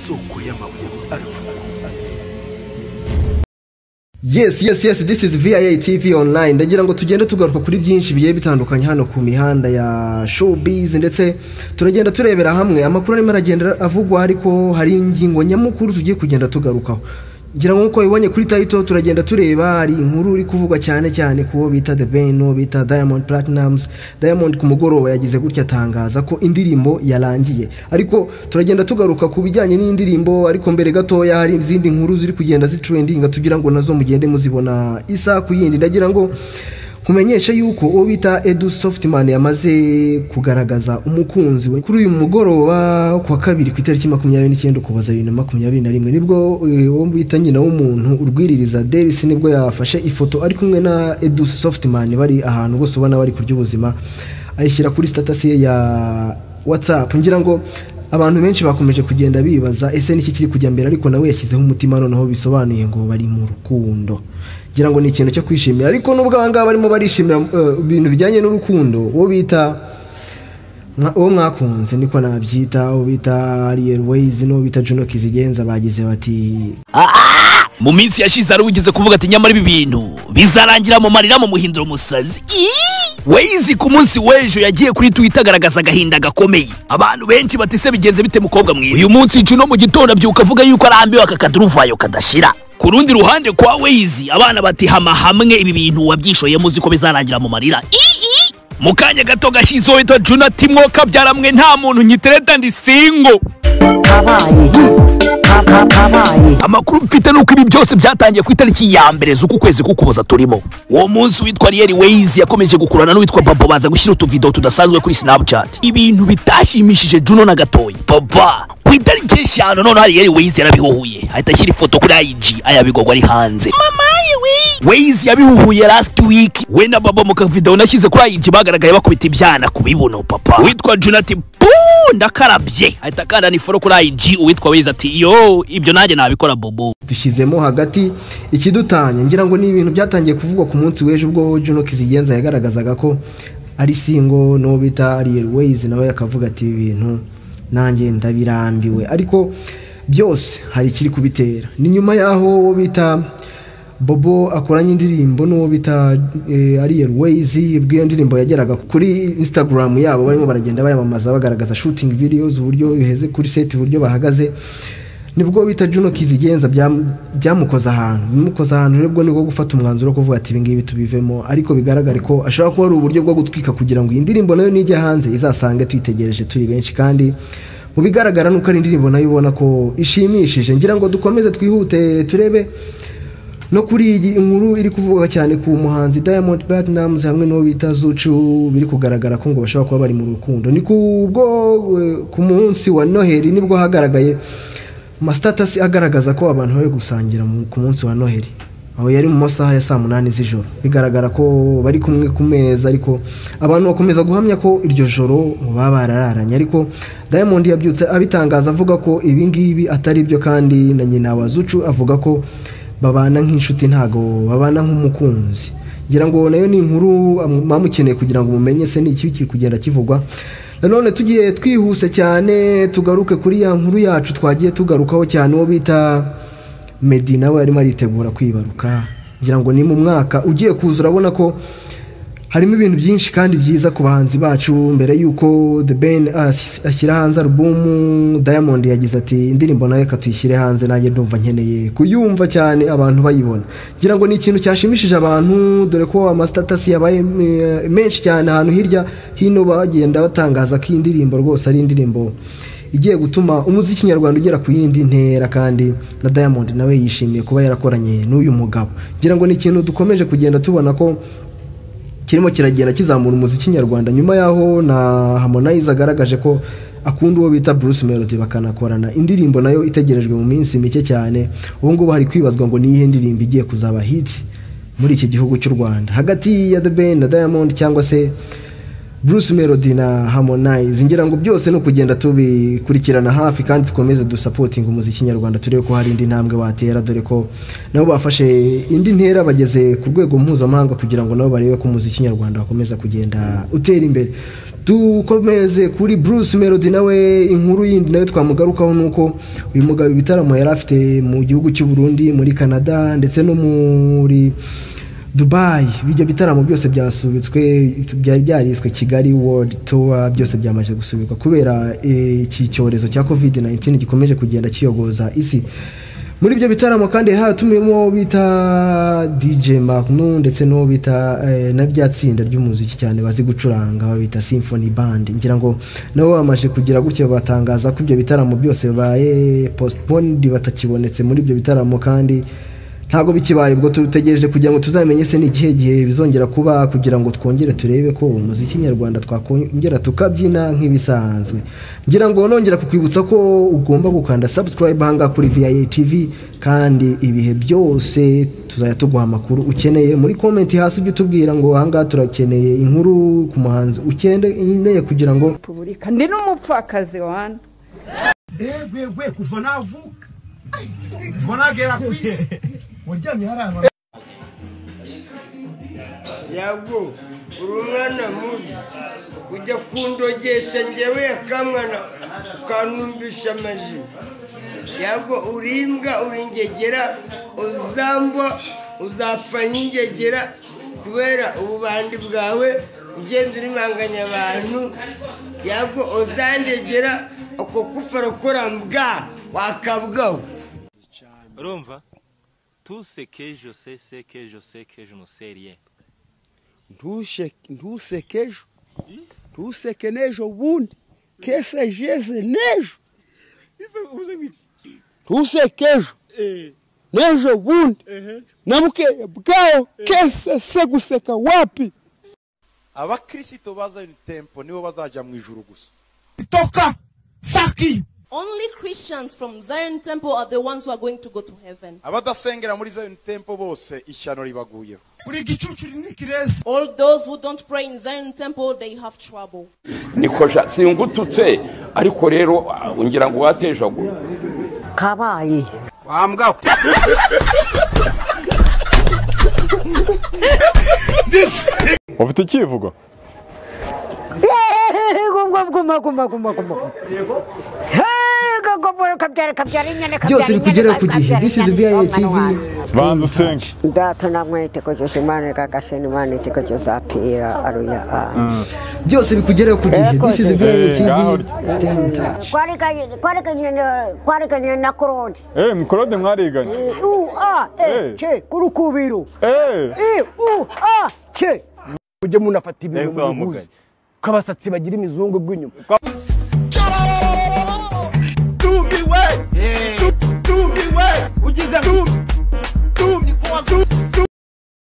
y'amakuru acukuye Yes, yes, yes, this is VIA TV online. Ndagira ngo tugende tugaruka kuri byinshi bigiye bitandukanye hano ku mihanda ya showbiz ndetse turagenda turebera hamwe amakuru arimo aragenda avugwa ariko hari ingingo nyamukuru tugiye kugenda tugarukaho. Ngira ngo nk'uko bibonye kuri title turagenda tureba hari inkuru iri kuvugwa cyane cyane ku bo bita The Ben, uwo bita Diamond Platnumz. Diamond ku mugoroba yagize gutya atangaza ko indirimbo yarangiye. Ariko turagenda tugaruka ku bijyanye n'indirimbo ariko mbere gatoya hari izindi nkuru ziri kugenda zitrendinga tugira ngo nazo mugende muzibona isa ku yindi ndagira ngo kumenyesha yuko uwo bita edu softman yamaze kugaragaza umukunzi we kuri uyu mugoroba ku wa kabiri ku itariki makumyabiri n'icyenda ukuboza bibiri na makumyabiri na rimwe nibwo eh, uwo bita nyina w'umuntu urwiririza deris nibwo yafashe ifoto ari kumwe na edu softman bari ahantu bose ubona bari kurya ubuzima ayishyira kuri status ye ya whatsapp ngira ngo abantu benshi bakomeje kugenda bibaza ese niki kiri kujya mbere ariko nawe yashyizeho umutima noneho bisobanuye ngo bari mu rukundo ngira ngo ni ikintu cyo kwishimira ariko n'ubwo aba ngaba barimo barishimira eh, ibintu bijyanye n'urukundo uwo bita Mwa- uwo mwakunze niko nabyita uwo bita Ariel Ways n'uwo bita Juno Kizigenza bagize bati mu minsi yashize hari ugize kuvuga ati nyamara ibi bintu bizarangira mu marira mu muhindura umusazi Iiii! Waze ku munsi w'ejo yagiye kuri Twitter agaragaza agahinda gakomeye abantu benshi bati se bigenze bite mukobwa mwiza uyu munsi Juno mu gitondo abyuka avuga yuko arambiwe aka kaduruvayo kadashira ku rundi ruhande kwa Waze abana bati hama hamwe ibi bintu wabyishoyemo uzi ko bizarangira mu marira Iiii! mu kanya gato gashize uwo witwa Juno ati mwoka byaramwe nta muntu nkitereta ndi single kabaye Ka- ka- kabaye amakuru mfite ni uko ibi byose byatangiye ku itariki ya mbere z'uku kwezi k'ukuboza turimo uwo munsi uwitwa riyeri weyizi yakomeje gukurana n'uwitwa babo baza gushyira utuvido tudasanzwe kuri snapchat ibintu bitashimishije juno na gatoya baba ku itariki eshanu noneho riyeri weyizi yarabihuhuye ahita ashyira ifoto kuri ig ayabigogwa ari hanze Waze yabihuhuye last week we na baba mu kavidewo nashyize kuri IG bagaragaye bakubita ibyana ku bibuno papa witwa Jonathan Buu ndakarabye ahita akandana iforo kuri IG uwitwa Waze ati yo ibyo nanjye nabikora bobo dushyizemo hagati ikidutanya ngira ngo ni ibintu byatangiye kuvugwa ku munsi w'ejo ubwo Juno Kizigenza yagaragazaga ko ari singo n'uwo bita Ariel Ways nawe akavuga ati ibintu nanjye ndabirambiwe ariko byose hari ikiri kubitera ni nyuma y'aho uwo bita Bobo akoranye indirimbo n'uwo bita eh, Ariel Ways bw'iyo ndirimbo yageraga kuri Instagram yabo barimo baragenda bayamamaza bagaragaza shooting videos uburyo biheze kuri set uburyo bahagaze nibwo bita Juno Kizigenza byam- byamukoze ahantu bimukoze ahantu rero ubwo nibwo gufata umwanzuro wo kuvuga ati ibingibi tubivemo ariko bigaragare ko ashobora kuba ari uburyo bwo gutwika kugira ngo iyi ndirimbo nayo nijya hanze izasange tuyitegereje turi benshi kandi mu bigaragara nuko ari indirimbo nayo ubona ko ishimishije ngira ngo dukomeze twihute turebe no kuri iyi inkuru iri kuvuga cyane ku muhanzi Diamond Platnumz hamwe n'uwo bita Zucu biri kugaragara ko ngo bashobora kuba bari mu rukundo ni kubwo eh, ku munsi wa Noheli nibwo hagaragaye mastatasi agaragaza ko abantu bari gusangira mu- ku munsi wa Noheli aho yari mu masaha ya saa munani z'ijoro bigaragara ko bari kumwe ku meza ariko abantu bakomeza guhamya ko iryo joro ngo baba barararanye ariko Diamond yabyutse abitangaza avuga ko ibi ngibi atari byo kandi na nyina wa Zucu avuga ko babana nk'inshuti ntago babana nk'umukunzi ngira ngo nayo ni inkuru am- muba mukeneye kugira ngo mumenye se ni ikibi kiri kugenda kivugwa nanone tugiye twihuse cyane tugaruke kuri ya nkuru yacu twagiye tugarukaho cyane uwo bita meddy nawe arimo aritegura kwibaruka ngira ngo ni mu mwaka ugiye kuza urabona ko harimo ibintu byinshi kandi byiza ku bahanzi bacu mbere y'uko The Ben as- ashyira hanze alubumu Diamond yagize ati indirimbo nayo reka tuyishyire hanze nanjye ndumva nkeneye kuyumva cyane abantu bayibona ngira ngo ni ikintu cyashimishije abantu dore ko amastatasi yabaye eh, menshi cyane ahantu hirya hino bagenda batangaza ko iyi ndirimbo rwose ari indirimbo igiye gutuma umuziki nyarwanda ugera ku yindi ntera kandi na Diamond nawe yishimiye kuba yarakoranye n'uyu mugabo ngira ngo ni ikintu dukomeje kugenda tubona ko kirimo kiragenda kizamura umuziki nyarwanda nyuma yaho na Harmonize agaragaje ko akunda uwo bita Bruce Melody bakanakorana indirimbo nayo itegerejwe mu minsi mike cyane ubu ngubu hari kwibazwa ngo niyihe ndirimbo igiye kuzaba hit muri iki gihugu cy'u Rwanda hagati ya The Ben na Diamond cyangwa se Bruce Melody na Harmonize ngira ngo byose ni ukugenda tubikurikirana hafi kandi dukomeze dusapotinga umuziki nyarwanda turebe ko hari indi ntambwe watera dore ko nabo bafashe indi ntera bageze ku rwego mpuzamahanga kugira ngo nabo barebe ko umuziki nyarwanda wakomeza kugenda utera imbere dukomeze kuri bruce melody nawe inkuru yindi nayo twamugarukaho ni uko uyu mugabo ibitaramo yari afite mu gihugu cy'u Burundi muri canada ndetse no muri dubayi ibyo bitaramo byose byasubitswe byari byariswe kigali world tour byose byamaze gusubikwa kubera eh, iki cyorezo cya covid 19 gikomeje kugenda kiyogoza isi muri ibyo bitaramo kandi hatumiyemo bita DJ Magnu ndetse n'uwo bita eh, na rya tsinda ry'umuziki cyane bazi gucuranga babita Symphony Band ngira ngo nabo bamaze kugira gutya batangaza ko ibyo bitaramo byose baye postponed batakibonetse muri ibyo bitaramo kandi ntabwo bikibaye ubwo tutegereje kugira ngo tuzamenye se ni ikihe gihe bizongera kuba kugira ngo twongere turebe ko umuziki nyarwanda twakongera tukabyina nk'ibisanzwe ngira ngo nongera kukwibutsa ko ugomba gukanda subscribe hanga kuri VIA TV kandi ibihe byose tuzajya tuguha amakuru ukeneye muri comment hasi ujye utubwira ngo ahangaha turakeneye inkuru ku muhanzi ukeneye kugira ngo repubulika ndi n'umupfakazi wana Egwe gwe kuva navuka kuva nagera ku isi waryamye hariya yabwo uri umwana mubi ujya kundogesha ngewe akamwana ukanumbisha amaji yabwo uri imbwa uri ingegera uzambwa uzapfa nk'ingegera kubera ububandi bwawe ugenda urimanganya abantu yabwo uzandegera ako kufara ukora mbwa wakabwaho urumva tu sekeje se sekeje sekeje umuseriye ntushe- ntuseke ejo ntuseke n'ejo bundi kese jeze n'ejo ntuseke ejo n'ejo bundi na bukeye bwayo kese se guseka wapi abakristo baza tempo nibo bazajya mu ijuru gusa Only Christians from Zion Temple are the ones who are going to go to heaven. abadasengera muri zion tempo bose ishyano ribaguyeho All those who don't pray in Zion Temple, they have trouble. nikosha singututse ariko rero ah, ngira ngo watejagura kabaye ufite icyivugo guma guma guma guma guma kabyara kabyara inyana kabyara byose bikugereho ku gihe this is VIA TV banza usenge Gato na mwete kujusa imani kakashe ni mani tiko jusa apira aruya a. byose bikugereho ku gihe this is VIA TV stay in touch Kwarika kwarika nyene kwarika nyene na korodi. eh mikorode mwariganye U a Eh. e che kurukubiru. eh E u a che. mujye munafata ibintu Nahise mubihuze ko abasatsi bagira imizungu bw'inyuma tumiwe tumiwe ugize tumiwe